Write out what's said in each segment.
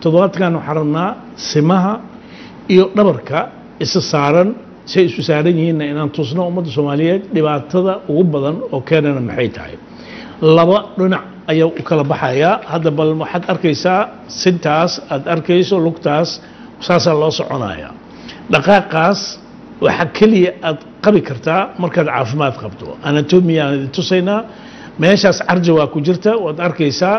toddobaadkan waxaan rabnaa simaha iyo dhabarka isa saaran say isu saaran yihiinna inaan tusno ummadda soomaaliyeed dhibaatada ugu badan oo keenana maxay tahay laba dhinac ayaa u kala baxayaa hadda bal waxaad arkaysaa sintaas aad arkayso lugtaas saasaa loo soconaya dhaqaaqaas waxaa keliya aad qabi kartaa markaad caafimaad qabto anatomy aan idin tusaynaa meeshaas carjawaa ku jirta waad arkaysaa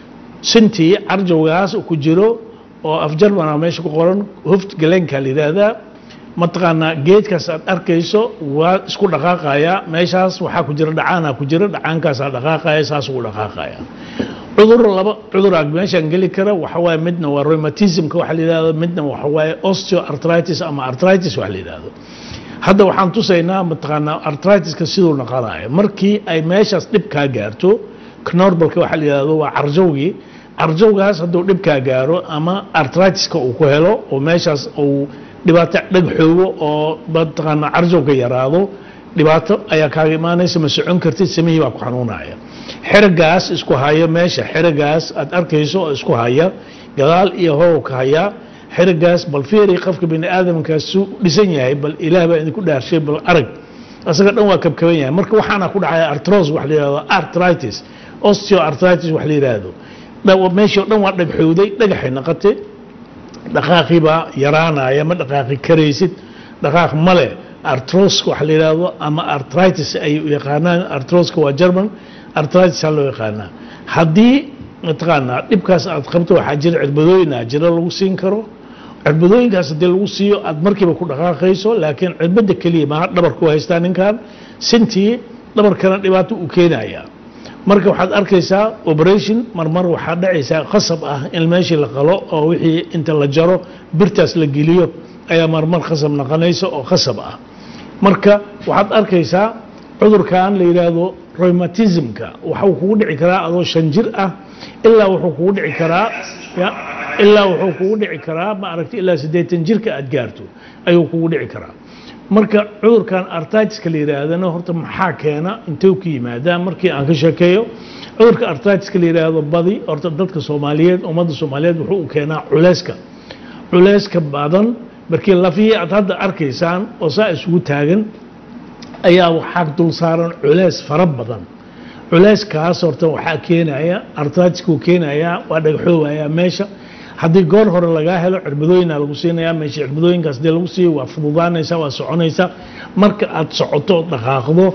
sintii carjawgaas ku jiro oo afjarmana meesha ku qoran hoft galeenka la yidhaahdaa mataqaanaa geedkaas aad arkayso waa isku dhaqaaqaya meeshaas waxaa ku jira dhacaana ku jira dhacaankaasaa dhaqaaqaya saas ugu dhaqaaqaya cudur laba cuduraa meeshaan geli kara waxa waaye midna waa rheumatismka waxa la yidhahdo midna waxa waaye osteoarthritis ama arthritis waxa la yidhahdo hadda waxaan tusaynaa mataqaanaa arthritiska siduu noqonayo markii ay meeshaas dhib kaa gaarto knorbalka waxa la yidhahdo waa carjawgii carjawgaas hadduu dhib kaa gaaro ama arthritiska uu ku helo oo meeshaas uu dhibaato dhagxoogo oo mataqaanaa carjawga yaraado dhibaato ayaa kaaga imaanaysa ma socon kartid samihii baa ku xanuunaya xeragaas isku haya meesha xeragaas aad arkayso oo isku haya gadaal iyo horow ka haya xeragaas bal fiiri qofka bini aadamkaas su dhisan yahay bal ilaah baa idinku dhaarshay bal arag asaga dhan waa kabkaban yahay marka waxaana ku dhacaya artros wax la yidhahdo arthritis osteoarthritis wax la yidhaahdo meeshii o dhan waa dhagxowday dhagaxay noqotay dhaqaaqii baa yaraanaya ma dhaqaaqi karaysid dhaqaaq male artroska wax la yidhaahdo ama arthritis ay yaqaanaan artroska waa german arthritis loo yaqaanaa haddii mataqaanaa dhibkaas aad qabto waxaa jira cirbadooyin aa jira lagu siin karo cirbadooyinkaas haddii lagu siiyo aad markiiba ku dhaqaaqayso laakiin cirbada keliya maaha dhabarku haystaa ninkan sintii dhabarkana dhibaato uu keenaya marka waxaad arkaysaa operation marmar waxaa dhacaysaa khasab ah in meeshii la qalo oo wixii inta la jaro birtaas la geliyo ayaa marmar khasab noqonaysa oo khasab ah marka waxaad arkaysaa cudurkan la yidhaahdo rheumatismka waxuu kugu dhici karaa adoo shan jir ah ilaa wuxuu kugu dhici karaa ilaa wuxuu kugu dhici karaa ma aragti ilaa siddeetan jirka aad gaarto ayuu kugu dhici karaa marka cudurkan artritiska la yidhaahdana horta maxaa keena intee ku yimaadaa markii aan ka sheekeeyo cudurka artritiska la yidhaahdo badi horta dadka soomaaliyeed ummadda soomaaliyeed wuxuu u keenaa culeyska culeyska badan markii lafihii aad hadda arkaysaan oo saa isugu taagan ayaa waxaa dul saaran culeys fara badan culeyskaas horta waxaa keenaya artritiskuu keenaya waa dhagxoobaya meesha haddii goor hore lagaa helo cirbadooyina lagu siinaya meesha cirbadooyinkaas dee lagu siiyo waa fududaanaysa waa soconaysa marka aad socoto oo dhaqaaqdo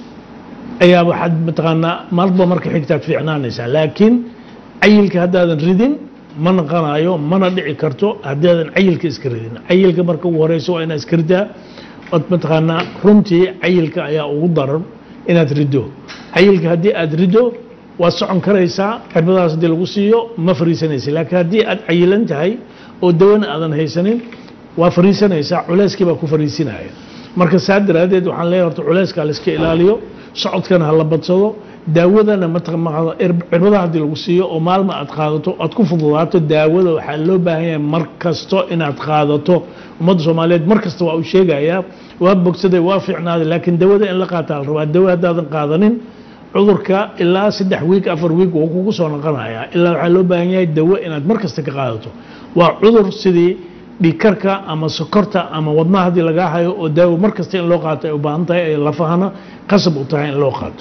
ayaa waxaad mataqaanaa marba marka xigtaad fiicnaanaysaa laakiin cayilka haddaadan ridin ma naqanayo mana dhici karto haddaadan cayilka iska ridin cayilka marka ugu horeyso waa inaad iska ridaa od mataqaanaa runtii cayilka ayaa ugu daran inaad riddo cayilka haddii aad riddo waad socon karaysaa cirbadaas haddii lagu siiyo ma fariisanaysa laakiin haddii aad cayilan tahay oo dawana aadan haysanin waa fariisanaysaa culeyskii baa ku fariisinaya marka saa daraaddeed waxaan leeyahay horta culeyskaa la iska ilaaliyo socodkana ha la badsado daawadana mataqaanaa cirbadaha haddii lagu siiyo oo maalma aad qaadato aad ku fududaato daawada waxaa loo baahan yahay mar kasto inaad qaadato ummadda soomaaliyeed mar kasta waa uu sheegayaa waa bogsaday waa fiicnaaday laakiin dawada in la qaataa la rabaa dawa haddaadan qaadanin cudurka ilaa saddex wiig afar wiig wuu kugu soo noqonayaa ilaa waxaa loo baahan yahay dawo inaad mar kasta ka qaadato waa cudur sidii dhiigkarka ama sokorta ama wadnaha haddii lagaa hayo oo daawo mar kasta in loo qaato ay u baahan tahay ay lafahana qasab u tahay in loo qaato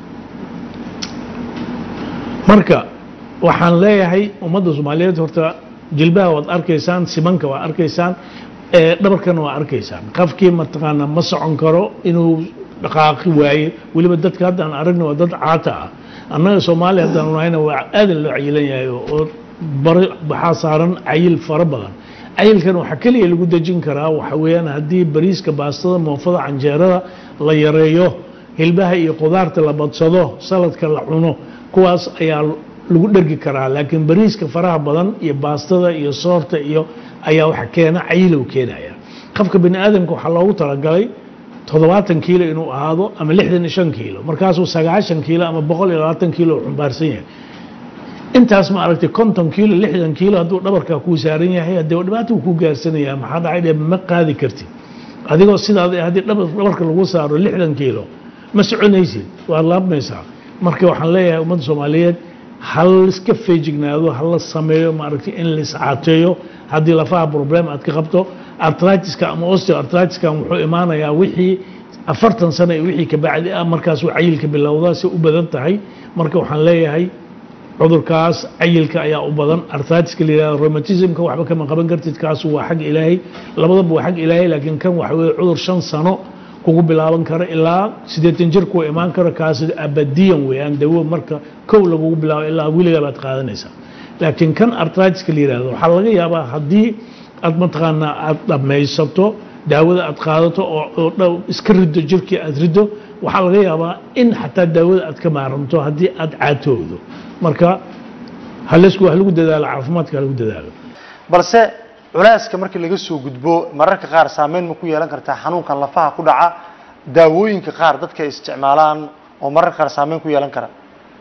marka waxaan leeyahay ummadda soomaaliyeed horta jilbaha waad arkaysaan simanka waa arkaysaan dhabarkana waa arkaysaan qafkii mataqaanaa ma socon karo inuu dhaqaaqi waaye weliba dadka haddaan aragna waa dad caata ah annaga soomaaliya haddaan nahayna waa aadan loo cayilan yahay oo bari waxaa saaran cayil fara badan cayilkan waxaa keliya lagu dejin karaa waxa weeyaan haddii bariiska baastada moofada canjeerada la yareeyo hilbaha iyo qudaarta la badsado saladka la cuno kuwaas ayaa lagu dhergi karaa laakiin bariiska faraha badan iyo baastada iyo soorta iyo ayaa waxa keena cayilow keenaya qofka bini aadamka waxaa loogu talagalay toddobaatan kiilo inuu ahaado ama lixdan iyo shan kiilo markaasuu sagaashan kiilo ama boqol iyo labaatan kiilo xumbaarsan yahay intaas ma aragtay konton kiilo lixdan kiilo hadduu dhabarkaa kuu saaran yahay haddee dhibaato uu ku gaarsanaya maxaa dhacay dhe ma qaadi kartid adigoo sidaada haddii dhabarka lagu saaro lixdan kiilo ma soconaysid waad laabmaysaa marka waxaan leeyahay ummadda soomaaliyeed hal iska feejignaado hala sameeyo maaragtay in la iscaateeyo haddii lafaha problem aad ka qabto artritiska ama osteoartritiska wuxuu imaanayaa wixii afartan sano iyo wixii ka bacdi ah markaasuu cayilka bilowdaa si u badan tahay marka waxaan leeyahay cudurkaas cayilka ayaa u badan artritiska la yihahdo rheumatismka waxba kama qaban kartid kaasu waa xag ilaahay labadaba waa xag ilaahay laakiin kan waxa weye cudur shan sano kugu bilaaban kara ilaa siddeetan jir kuwa imaan kara kaas abadiyan weeyaan dawo marka kow lagugu bilaabo ilaa weligaa baad qaadanaysaa laakiin kan artritiska la yihahdo waxaa laga yaabaa haddii aad mataqaanaa aad dhammaysato daawada aad qaadato oo iska riddo jirkii aad riddo waxaa laga yaabaa in xataa daawada aad ka maaranto haddii aad caatowdo marka halsku wax lagu dadaalo caafimaadka ha lagu dadaalo balse culeyska markii laga soo gudbo mararka qaar saameyn ma ku yeelan kartaa xanuunkan lafaha ku dhaca daawooyinka qaar dadka ay isticmaalaan oo mararka qaar saameyn ku yeelan kara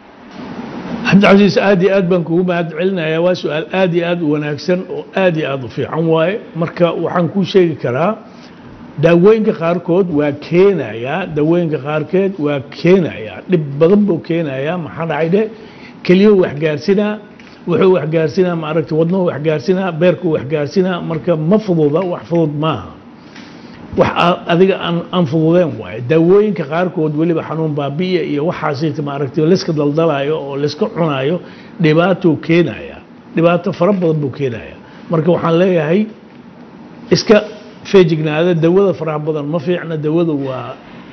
cabdicasiis aad iyo aad baan kugu mahad celinayaa waa su-aal aad iyo aad u wanaagsan oo aad iyo aad u fiican waaye marka waxaan kuu sheegi karaa daawooyinka qaarkood waa keenayaa daawooyinka qaarkeed waa keenayaa dhib badan buu keenayaa maxaa dhacay dhe keliyuu waxgaarsinaa wuxuu waxgaarsinaa maaragtay wadnuhu waxgaarsinaa beerkuu waxgaarsinaa marka ma fududa wax fudud maaha wax adiga aan aan fududeen waaye daawooyinka qaarkood weliba xanuun baabi'iya iyo waxaasita maaragtay layska daldalaayo oo layska cunaayo dhibaatou keenaya dhibaato fara badan buu keenaya marka waxaan leeyahay iska feejignaada dawada faraha badan ma fiicna dawada waa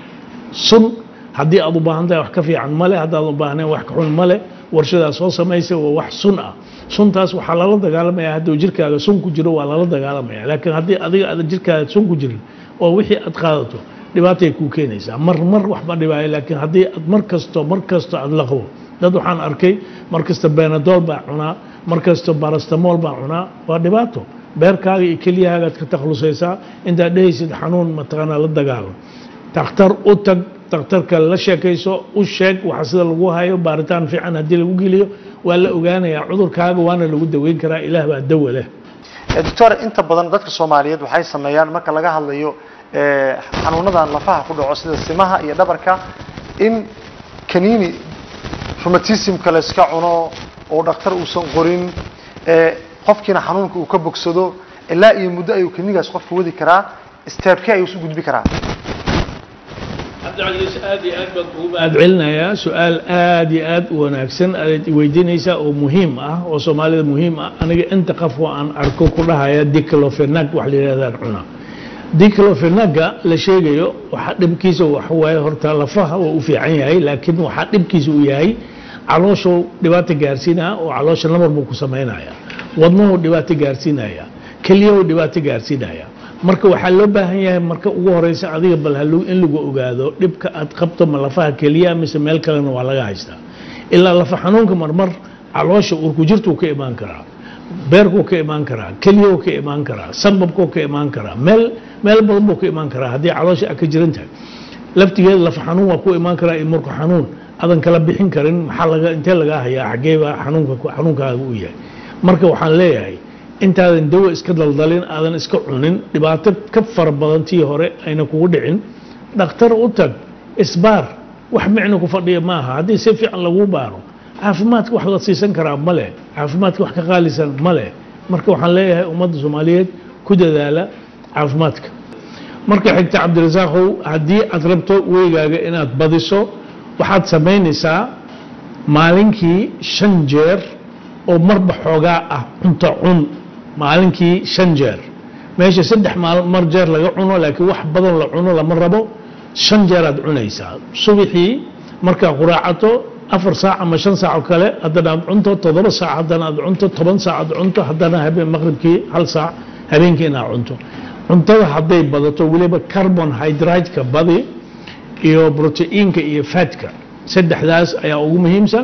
sun haddii aad u baahan tahay wax ka fiican male haddaad u baahnayn wax ka xun male warshadaa soo samaysa waa wax sun ah suntaas waxaa lala dagaalamaya hadduu jirkaaga sun ku jiro waa lala dagaalamaya laakiin haddii adiga aada jirkaaga sun ku jirin oo wixii aad qaadato dhibaatay kuu keenaysaa mar mar waxba dhibaayo laakiin haddii aad mar kasto mar kasto aad laqbo dad waxaan arkay mar kasta benadol baa cunaa mar kasto barastamol baa cunaa waa dhibaato beerkaaga iyo keliyahaagaad ka taklusaysaa intaad dhehaysid xanuun mataqaanaa la dagaalam takhtar u tag takhtarka la sheekayso u sheeg waxa sida lagu hayo baaritaan fiican haddii lagu geliyo waa la ogaanayaa cudurkaaga waana lagu daweyn karaa ilaah baa dawa leh doctor inta badan dadka soomaaliyeed waxay sameeyaan marka laga hadlayo xanuunadan lafaha ku dhaco sida simaha iyo dhabarka in kaniini rheumatismka la iska cuno oo dhakhtar uusan qorin qofkiina xanuunka uu ka bogsado ilaa iyo muddo ayuu kaniinigaas qofka wadi karaa steebkee ayuu isu gudbi karaa cabdicasiis aad iyo aad baan kugu mahad celinayaa su-aal aad iyo aad u wanaagsan aad weydiinaysaa oo muhiim ah oo soomaalida muhiim ah aniga inta qafoo aan arko ku dhahaya diclofenag wax la yidhahdaan cuna diclofenaga la sheegayo waxaa dhibkiisa waxawaaye horta lafaha waa u fiican yahay laakiin waxaa dhibkiisa u yahay calooshuu dhibaato gaarsiinaya oo caloosha namar buu ku samaynaya wadnuhu dhibaato gaarsiinaya keliyahu dhibaato gaarsiinaya marka waxaa loo baahan yahay marka ugu horeysa adiga bal in lagu ogaado dhibka aad qabto ma lafaha keliya mise meel kalena waa laga haystaa ilaa lafa xanuunka marmar caloosha urku jirtuu ka imaan karaa beerkuu ka imaan karaa keliyuu ka imaan karaa sambabkuu ka imaan karaa meel meel badan buu ka imaan karaa haddii caloosha aad ka jiran tahay laftigeeda lafa xanuun waa ku imaan karaa iyo murka xanuun adan kala bixin karin maxaa laga intee lagaa hayaa xageeba xanuunka xanuunkaaga u yahay marka waxaan leeyahay intaadan dawo iska daldalin aadan iska cunin dhibaato ka fara badan tii hore ayna kugu dhicin dhakhtar u tag isbaar wax micno ku fadhiya maaha haddii si fiican lagu baaro caafimaadka wax la siisan karaa ma leh caafimaadka wax ka qaalisan ma leh marka waxaan leeyahay ummadda soomaaliyeed ku dadaala caafimaadka marka xigta cabdirasaaqow haddii aad rabto weygaaga inaad badiso waxaad samaynaysaa maalinkii shan jeer oo marba xoogaa ah cunto cun maalinkii shan jeer meesha saddex mar jeer laga cuno laakiin wax badan la cuno lama rabo shan jeer aad cunaysaa subaxii markaa quraacato afar saac ama shan saac oo kale haddana aad cunto toddoba saac haddana aad cunto toban saac aad cunto haddana habeen maqribkii hal saac habeenkii inaad cunto cuntada hadday badato weliba carbon hydrate-ka badi iyo proteinka iyo fatka saddexdaas ayaa ugu muhiimsan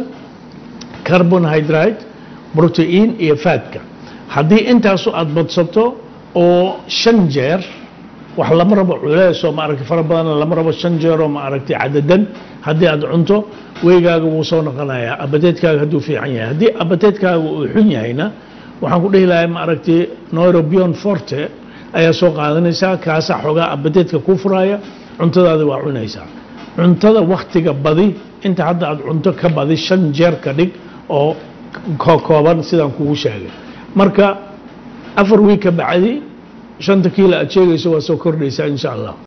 carbon hydrate protein iyo fatka haddii intaasu aad badsato oo shan jeer wax lama rabo culeesoo maaragtay fara badanna lama rabo shan jeeroo maaragtay cadadan haddii aad cunto weygaaga wuu soo noqonayaa abateedkaaga hadduu fiican yahay haddii abateedkaaga uu xun yahayna waxaan ku dhihi lahay maaragtay neurobion forte ayaa soo qaadanaysaa kaasaa xoogaa abateedka kuu furaya cuntadaada waa cunaysaa cuntada waktiga badi inta hadda aad cunto ka badi shan jeer ka dhig oo ko- kooban sidaan kugu sheegay marka afar wiig ka bacdi shanta kiilo aad sheegayso waa soo kordhaysaa insha allah